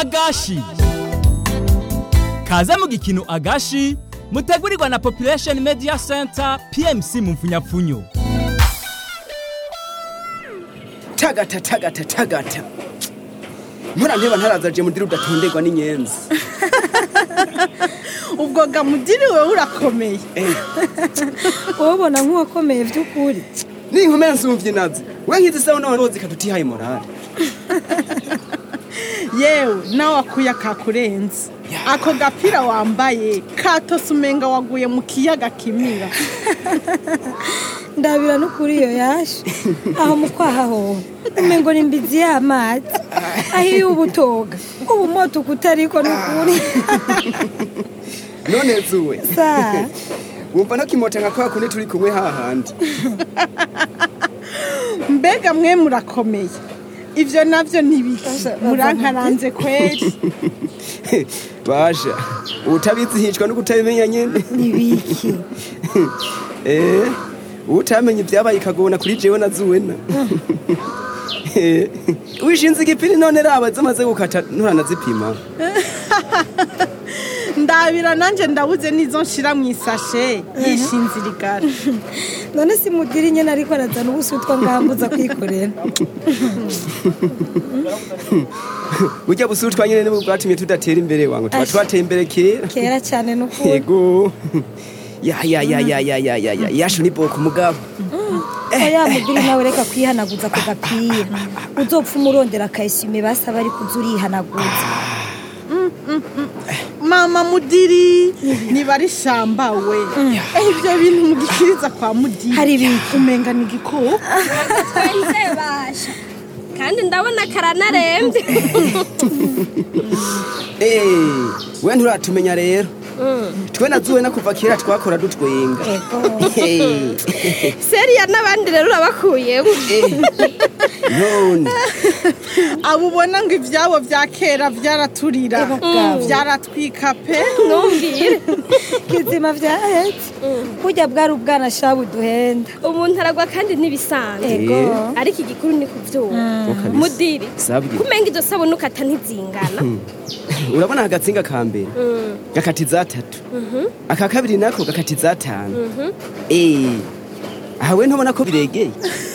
agashi kaze mu gikino agashi mutegurirwa na population media center pmc mu mfunyapfunyo tagata tagata tagata mpora nteba ntarazaje mudiri udatonderwa n'inyenzi ubwo gamudiri wewe urakomeye ubona nk'uwakomeye by'ukuri ninkomera nsumvye nazo we nkizi sawa n'abantu zika tutihaye morale yewe nawe akuya kakurenze ako gapira wambaye katose umenga waguye mu kiyaga kimira ndabira n'ukuri iyo yaje aho mu kwaha hoho umengo ni mbizi y'amazi aho iyo uba utoga uba umota ukutariko n'ukuri none zuwe sa wumva no kimota nka kwa kundi turi kumwe hahandi mbega mwe murakomeye ivyo navyo ntibiki murankaranze kweri basha utabizi hicwa no kutabimenya nyene nibiki eh utamenye ibyabaye ikagona kuri jewe na zuwena Eh, wishinze igipini none raba zamaze gukata nturanazipima ndabira nanje ndabuze nizo nshira mu isashe yishinze irigara none si mudiri nyene ariko arazana ubusutwa ngambuza kwikorera burya busutwa nyene nibwo bwatumye tudatera imbere wangu tuba Asha. twateye imbere kera kera cyane n'ukuri yego ya ya ya ya ya ya ya ya yashu ni boko mugabo oya mudiri nawe reka kwihanaguza ku gapira uzopfa umurondera akayisime basaba ariko uza urihanaguza mama mudiri niba ari shamba we Eh, ivyo bintu mugikiriza kwa mudiri Hari ibiki? umenga ni igikoko twenze basha kandi ndabona karanarembye eh we nturatumenya rero twe na zuwena kuva kera twakora dutwenga Eh, seriya n'abandi rero urabakuyemo none abo ubona ngo ivyabo vya kera vyaraturira vyaratwika pe ntumbwire kizima vyahetse burya bwari ubwana shabu duhenda umuntu aragwa kandi ntibisanzwe ego ariko igikuru ni kuvyuma kabisa. mudiri sabwi kumenga izo sabuni ukata ntizingana urabona agatsinga ka mbere gakati za tatu aka kabiri nako gakati za tanu eh aha we ntubona ko biregeye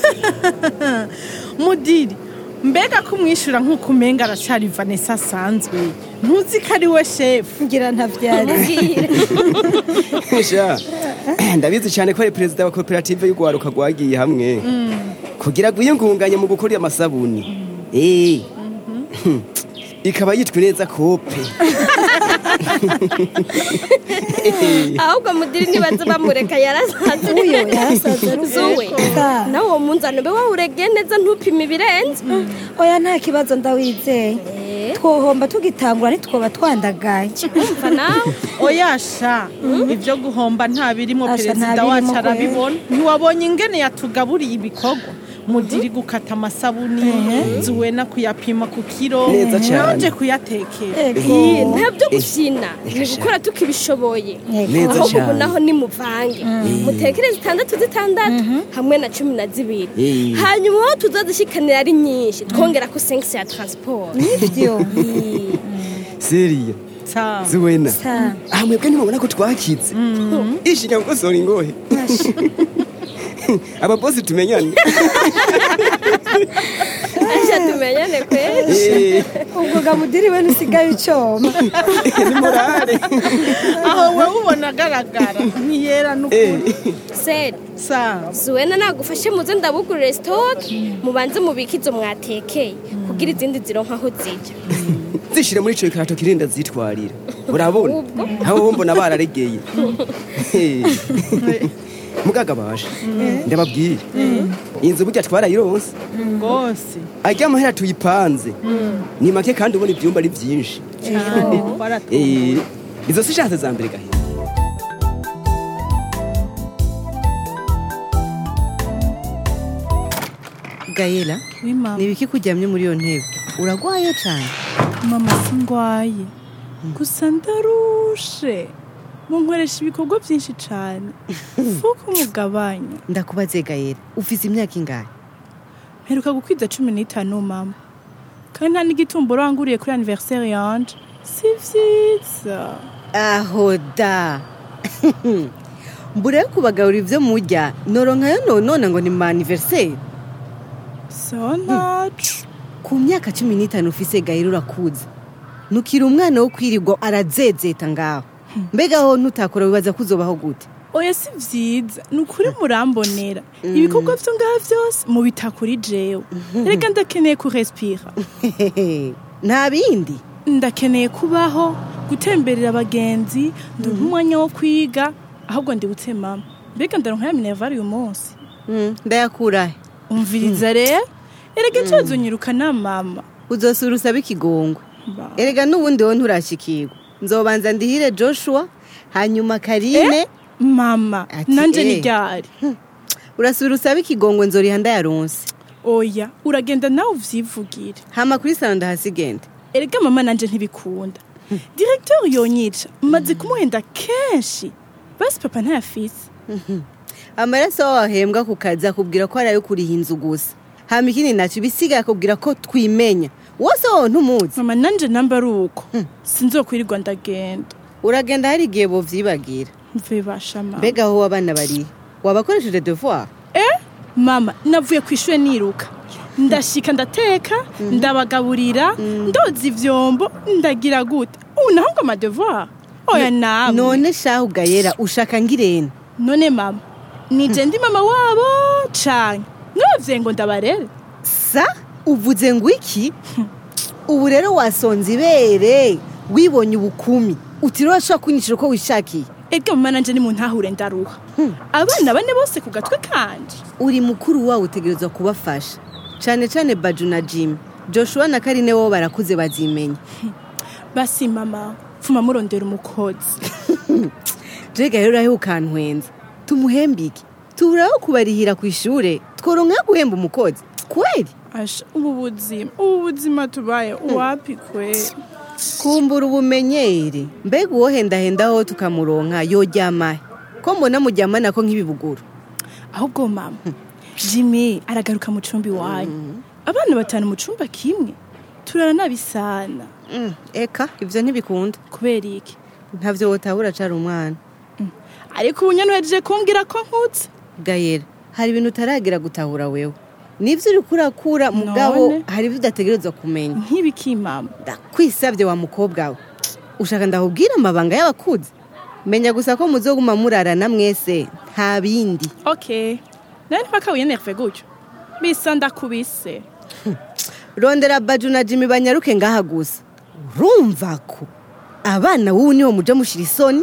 mudiri mbega ko umwishyura nk'uko umenga aracari vanessa asanzwe ntuzi ko ari we shefu ngira ntavyari mbwire sha ndabizi cyane ko ari perezida wa koperative y'urwaruka rwagiye hamwe kugira ngo yiyungunganye mu gukora amasabuni eh ikaba yitwa neza kope ahubwo mudiri nibaza bamureka yarasaze uyo yarasaze zuwe Sa. nawe uwo munzani ube wawuregeye neza ntupime ibirenze oya nta kibazo ndawizeye Eh. twohomba tugitangura ntitwoba twandagaye umva nawe oyasha ibyo guhomba nta birimo Asha, perezida nta wacu birimo arabibona ntiwabonye ingene yatugaburiye ibikorwa mudiri gukata amasabuni zuwena kuyapima ku kiro Neza cyane. nanje kuyatekera ego Iyi, nta byo gushyina ni gukora tukibishoboye Neza ahubwo ubu cyane. naho ni muvange mutekere zitandatu zitandatu hamwe na cumi na zibiri Eh. hanyuma aho tuzazishikanira ari nyinshi twongera ko sengisi ya taransiporo nivyo seriya Sawa. zuwena Sa. aha mwebwe ntimubona ko twakize ishinya gukosora ingohe ababosi tumenyane aje tumenyane kweri Eh, ubwo gamudiri we ntusigaye ucoma ni morale aho wowe ubona agaragara ntiyera Eh, n'ukuri seri sawa zuwena nagufashe muze ndabugurire sitoke mubanze mubike izo mwatekeye kugira izindi zironka aho zijya zishire muri ico gikarato kirinda zitwarira urabona Ubwo. aho mbona bararegeye Eh. mugaga basha ndababwire inzu burya twarayironse rwose ajya amahera tuyipanze ni make kandi ubona ibyumba ari byinshi cyane baratwumva Eh, izo si shanse za mbere gahera gayela Oui, mama. ni ibiki kuryamye muri iyo ntebe uragwaye cyane mama singwaye gusa ndarushe munkoresha ibikorwa byinshi cyane fuko umugabanya ndakubaze gayela ufise imyaka ingahe mperuka gukwiza cumi n'itanu mama kandi nta n'igitumburo wanguriye kuri anniversaire yanje si vyiza aho da mbure kubagaburira ibyo murya noronkayo nonona ngo ni ma anniversaire sawa ntaco ku myaka cumi n'itanu ufise gahera urakuze nukira umwana wo kwirirwa arazezeta ngaho mbega aho ntutakora wibaza ko uzobaho gute oya si vyiza ni ukuri murambonera ibikorwa vyo ngaha vyose mubita kuri jewe reka ndakeneye kurespira nta bindi ndakeneye kubaho gutemberera abagenzi ndumva umwanya wo kwiga ahubwo ndibutse mama mbega ndaronka ya minervari uyu munsi Mm, ndayakurahe umviriza rero erega icozo nyiruka na mama uzosura usabe ikigongwe Ba- erega n'ubundi wo nturashikirwa nzobanza ndihire joshua hanyuma karine mama Ati, nanje eh. ni ryari urasubira usabe ikigongwe nzoriha ndayaronse oya uragenda nawe uvyivugire hama kuri salo ndahasigende erega mama nanje ntibikunda directeur yonyica maze kumuhenda kenshi basi papa ntayafise amaraso wahembwa ku kazi akubwira ko ari ayo kuriha inzu gusa hama ikindi naco ibisigaye akubwira ko twimenya wose wowe ntumuzi mama nanje namba ari uko sinzokwirirwa ndagenda uragenda hari igihe bovyibagira mve basha mama mbega aho abana bari wabakoresheje devoir eh mama navuye ku ishure niruka ndashika ndateka ndabagaburira ndoza ivyombo ndagira gute ubu naho ngo amadevoir oya nawe none shahu gayera ushaka ngirene none mama nije ndi mama wabo canke nabavye ngo ndabarere sa uvuze ngo iki ubu rero wasonza ibere wibonye ubukumi utiriwe urashobora kunyicira uko wishakiye ega mama nanje ni mu ntahure ndaruha abana bane bose ku gatwe kanje uri mukuru wawe utegerezwa kubafasha cane cane baju na jim joshua na karine wowe barakuze bazimenya basi mama pfuma murondera umukozi jega rero urahe ukantwenza tumuhembike tuburaho kubarihira ku ishure tworonka guhemba umukozi kweli asha ubu buzima ubu buzima tubaye uwapi kweli kumbura ubumenyere mbega uwohendahendaho tukamuronka yoryamahe ko mbona muryamana ko nk'ibibuguru ahubwo mama jimmy aragaruka mu cumbi wanyu abana batanu mu cumba kimwe turara nabisana Mm, eka ivyo ntibikunda kubera iki ntavyo wotahura acara umwana ariko ubu nyene uhejeje kumbwira ko nkutse gayera hari ibintu utaragira gutahura wewe nivyo uriko urakura mugabo None? hari ivyo udategerezwa kumenya nk'ibiki mama ndakwisabye wa mukobwa we ushaka ndahubwira amabanga y'abakuzi menya gusa ko muzoguma murarana mwese nta bindi okay nawe ntipaka wiyenerve gutyo bisa ndakubise rondera baju na jimi banyaruke ngaha gusa urumva ko abana wubu niho muja mushira isoni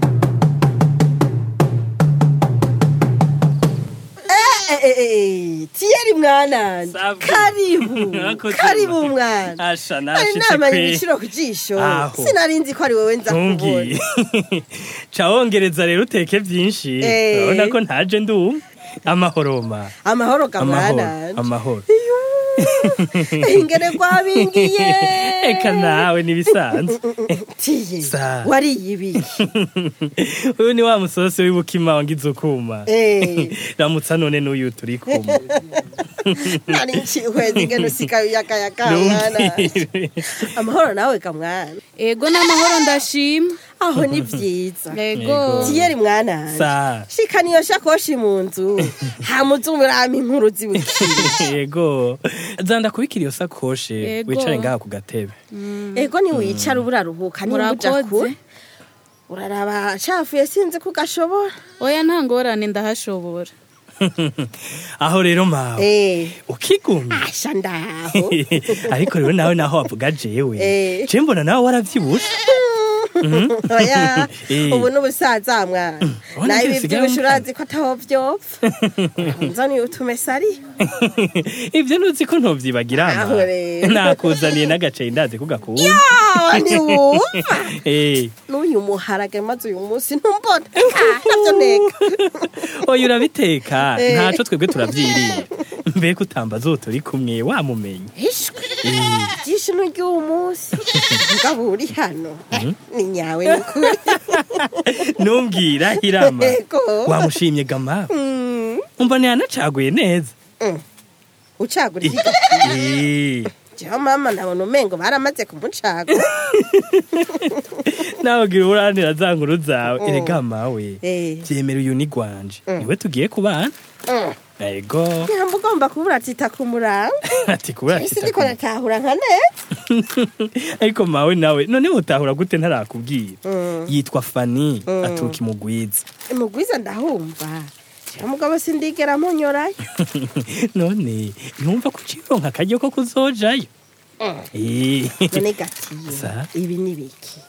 tiyeri mwana Safi. karibu Mwakoze karibu mba. mwana Asha ari nashitse namanye kwe igiciro ku jisho Aho. sinari nzi ko ari wowe nza kubona ntumbwiye ca wongereza rero uteke vyinshi Eh. urabona ko ntaje ndumva amahoro ma amahoro amahoro kamwana amahoro ingene gwabingiye eka nawe nibisanzwe tiye Sa. wariye ibiki uyu ni wa musosi w'ibukima wangize ukuma Eh. ramutsa none n'uyu turi kumwe nari nchihweza ingene usikayo yakayaka mwana Ntumbwire. amahoro nawe kamwana ego n'amahoro ndashima aho ni vyiza ego tiyeri mwana sa shika niyo shakoshi mu nzu hamuze umurama inkuru zibukire yego zanda kubikira iyo sakoshe Yego. wicare ngaha ku gatebe ego ni wicara uburaruhuka nimba uja kure murakoze uraraba cafuye sinzi ko ugashobora oya nta ngorane ndahashobora aho rero mawe eh ukigumye asha ndaho ariko rero nawe naho wavuga jewe Eh. je mbona nawe waravyibushe oya Eh. ubu n'ubusaza mwana Ubona nawe ibyo ibi bisigaye vyibushe mu urazi ko ataho vyopfa nzaniye utumesari ivyo ntuzi ko ntovyibagira Aho rero. nakuzaniye n'agaceri ndazi ko gakunda awa ntiwumva Eh, n'uyu muharage maze uyu munsi ntumbona Ah, navyo neka oya urabiteka Eh. ntaco twebwe turavyiriye mbega utambaza uwo turi kumwe wamumenye ishwe byinshi n'ury'uwo munsi mugabo uri hano Eh, ni nyawe nukuri numbwira hirama Ego. wamushimye gama umva ntiyanacaguye neza ucagura iki Eh, jewe mama nabona umengo baramaze kumucaga nawe gira uburanira za nkuru zawe erega mawe Eh. byemera uyu ni gwanje niwe tugiye kubana ego nyamba ugomba kubura atita ku murango ati kubera isi ndiko natahura nka neza ariko mawe nawe none utahura gute ntarakubwira yitwa fani aturuka imugwiza mugwiza ndahumva jewe mugabo sindigera munyorayo none ntumva ko ucironka akaryo ko kuzojayo Eh, none gatiye Sa? ibi ni biki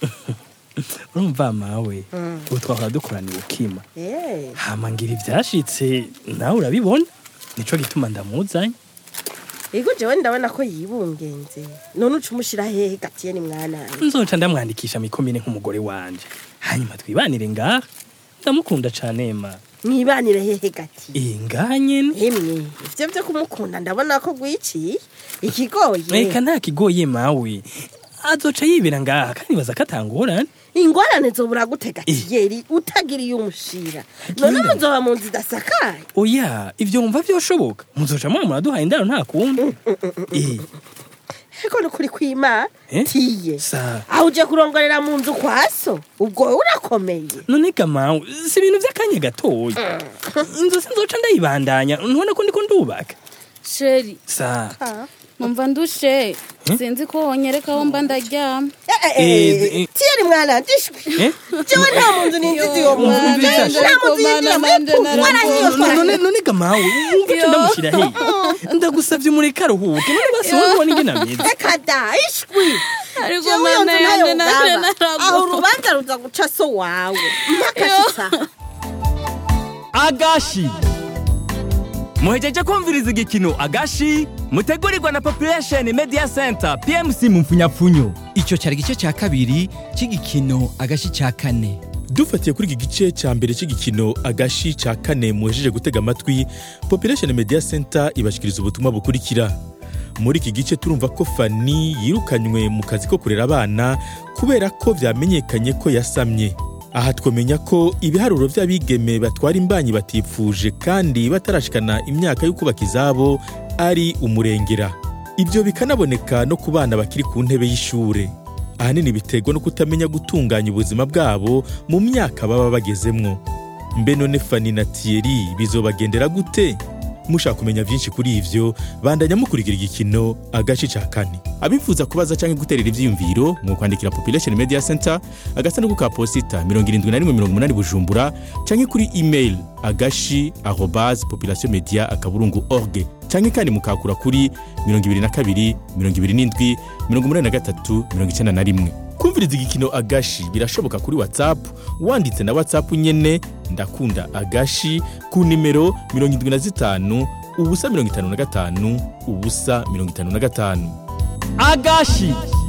urumva mawe ubu twahora dukoraniye ukima Eh, hama ngira ivyashitse nawe urabibona nico gituma ndamuzanye ego jewe ndabona ko yibungenze none uca umushira hehe gatiye ni mwananje nzoca ndamwandikisha mikomine nk'umugore wanje hanyuma twibanire ngaha ndamukunda cane ma mwibanire hehe gatiye Eh, ngaha nyene hemwe ivyo vyo kumukunda ndabona ko gwiciye ikigoye reka nta kigoye mawe azoca yibera ngaha kandi baza ko atangorane ingorane zobura gute gatiyeri utagiriye umushira none Agenda. muzoba mu nzu idasakaye oya ivyo wumva vyoshoboka muzoca mwa muraduhaye indaro nta kundi Eh, eko nukuri kwima Eh? tiye sa aho uje kurongorera mu nzu kwa so ubwo wowe urakomeye none kamawe si ibintu vy'akanya gatoya inzu sinzoca ndayibandanya ntubona ko ndiko ndubaka sheri sa numva ndushe sinzi ko wonyereka aho mba ndaryama Eh, eh. tiyeri mwana ndishwe Eh? jewe nta mu nzu ninjiza uwo mwana Umviriza, nta mu nzu yinjira muri warahiye None- none none gamawe wumva ico ndamushyira hehe ndagusavye mureke aruhuke none basi wowe ubona ingene ameze reka da ishwi ariko jewe iyo mana nzu ntayo yanjye naje ngaba aho urubanza ruza guca so wawe mpaka shitsa agashi muhejeje kumviriza igikino agashi mutegurirwa na population media center pmc mu mfunyapfunyo icyo cyari igice cya kabiri cy'igikino agashi cya kane dufatiye kuri iki gice cya mbere cy'igikino agashi cya kane muhejeje gutega amatwi population media center ibashyikiriza ubutumwa bukurikira muri iki gice turumva ko fani yirukanywe mu kazi ko kurera abana kubera ko byamenyekanye ko yasamye aha twamenya ko ibiharuro by'abigeme batwara imbanyi batifuje kandi batarashikana imyaka yo kubaka izabo ari umurengera ibyo bikanaboneka no ku bana bakiri ku ntebe y'ishure ahanini biterwa no kutamenya gutunganya ubuzima bwabo mu myaka baba bagezemwo mbe none fani na tiyeri bizobagendera gute mushaka kumenya byinshi kuri ivyo bandanya mukurikira igikino agace ca kane abifuza kubaza canke guterera ivyiyumviro mu kwandikira population media center agasanduku ka posita 7180 bujumbura canke kuri email agashi arobase population media akaburungu org canke kandi mukakura kuri 22 27 83 91 kumviriza igikino agashi birashoboka kuri whatsapp wanditse na whatsapp nyene ndakunda agashi ku nimero 75 ubusa 55 ubusa 55 agashi